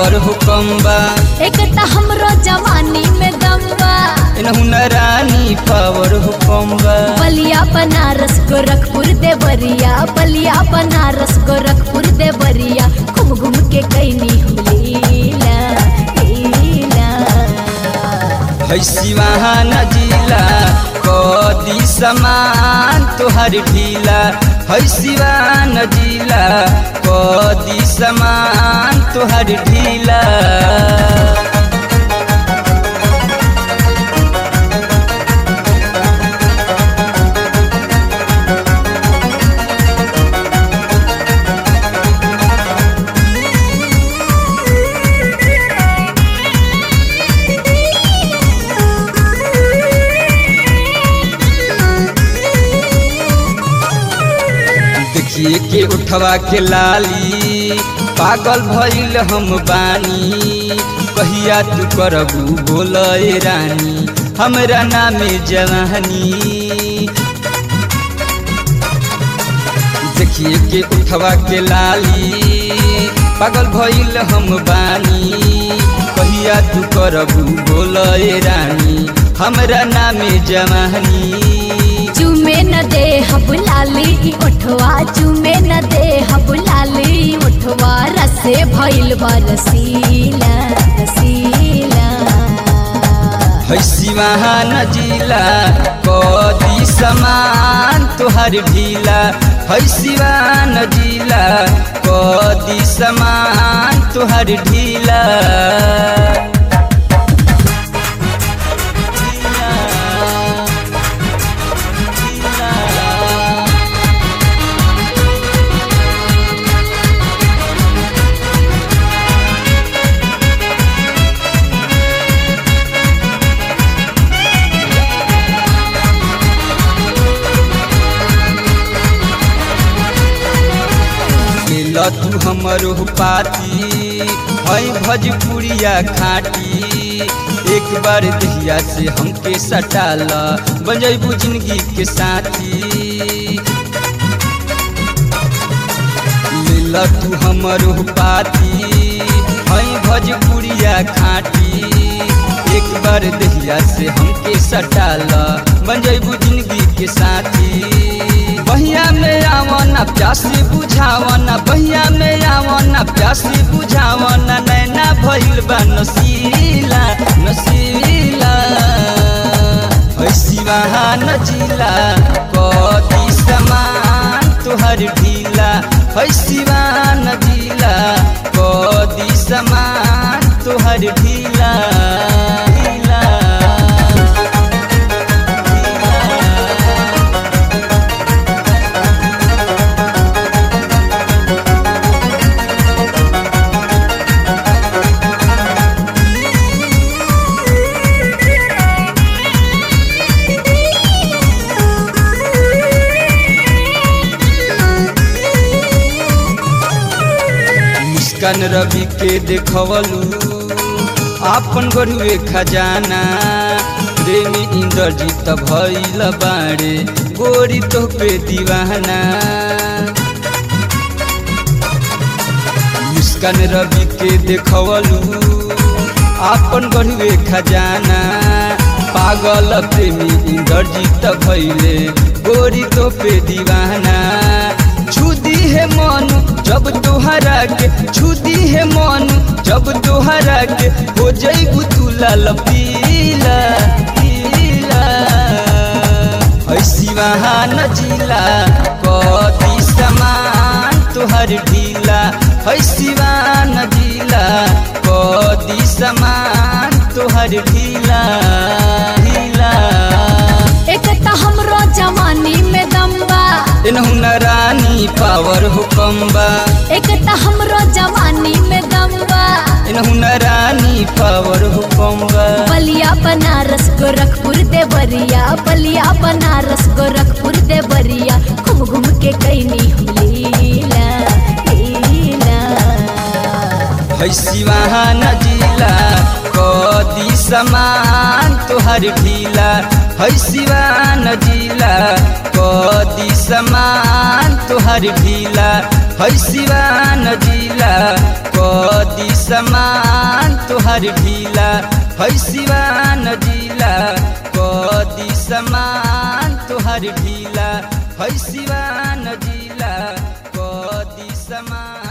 power हुकम्बा एक त हमरो जवानी में दम बा इनहु न रानी पावर हुकम्बा बलिया बनारस गोरखपुर देवरिया बलिया बनारस गोरखपुर देवरिया घूम घूम के कैनी हम लीला लीला है सिवाहान जिला कदी समान तोहर ढीला है सिवान जिला कदी समान तोहर ढीला देखिए के उठवा के लाली पागल भइल हम बानी कहिया तू करबू बोले रानी हमरा नामे जवानी देखिए के उठवा के लाली पागल भइल हम बानी कहिया तू करबू बोले रानी हमरा नामे जवानी चुमे न दे हब लाली ई ओठवा चुमे न दे हब लाली ई ओठवा रसे भइल बा रसीला रसीला है सिवाहान जिला कदी समान तोहर ढीला है सिवान जिला कदी समान तोहर ढीला मिल तू हमर पाती है भजपुरिया खाटी एक बार दहिया से हमके सटाल बजैबू जिंदगी के साथी मिल तू हमर पाती है भजपुरिया खाटी एक बार दहिया से हमके सटाल बजैबू जिंदगी के साथी बहिया में आवना प्यासी बुझावना बहिया में आवना प्यासी बुझावना नैना भइल बा नसीला नसीला है सिवाहान जिला कदी समान तोहर ढीला है सिवान जिला कदी समान तोहर ढीला ढीला मुस्कान रवि के देखवलू आपन गरुए खजाना प्रेमी इंद्रजीत भइल बाड़े गोरी तो पे दीवाना मुस्कान रवि के देखवलू आपन गरुए खजाना पागल प्रेमी इंद्रजीत भइले गोरी तो पे दीवाना छुदी है मन जब तोहरा के छुदी है मन जब तोहरा के हो जइबू तू लाल पीला पीला है सिवाहान जिला कदी समान तोहर ढीला है सिवान जिला कदी समान तोहर ढीला ढीला एक त हमरो जवानी में दम बा इनहु न रानी पावर हुकम्बा एक त हमरो जवानी में दम बा इनहु न रानी पावर हुकम्बा बलिया बनारस गोरखपुर देवरिया बलिया बनारस गोरखपुर देवरिया घूम घूम के कैनी हम लीला लीला है सिवाहान जिला कदी समान तोहर ढीला है सिवान जिला कदी समान तोहर ढीला है सिवान जिला क कदी समान तुहर ढीला है सिवान जिला कदी समान तुहर ढीला है सिवान जिला कदी समान